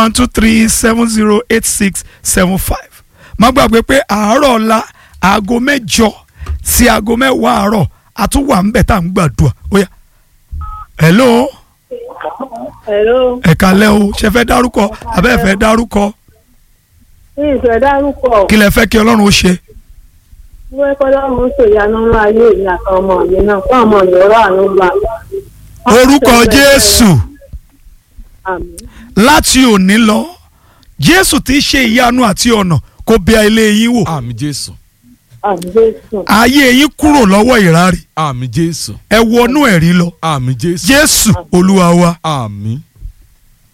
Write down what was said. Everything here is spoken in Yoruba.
one two three seven zero eight six seven five má gbàgbé pé àárọ̀ ọ̀la aago mẹ́jọ sí aago mẹ́wàá àárọ̀ a tún wà ńbẹ̀ tá à ń gbàdúrà ó yá hello Hello. ẹ̀ka lẹ́ o ṣe fẹ́ dárúkọ abẹ́ fẹ́ dárúkọ Ní ìfẹ́ dárúkọ, kí lẹ fẹ́ kí ọlọ́run ó ṣe wọ́n kọ́ lọ́run ṣèyanu ńlá ayé mi àtàwọn ọmọ mi náà fún ọmọ mi rà àánú gbà. orúkọ jésù Àmín. láti òní lọ jésù tí í ṣe ìyanu àti ọ̀nà kó bẹ̀ ilé yín wò àmì jésù Àmín Jésù. ayé yín kúrò lọ́wọ́ ìráre àmì jésù ẹ wọnú ẹ̀rí lọ àmì jésù jésù olúwa wa àmì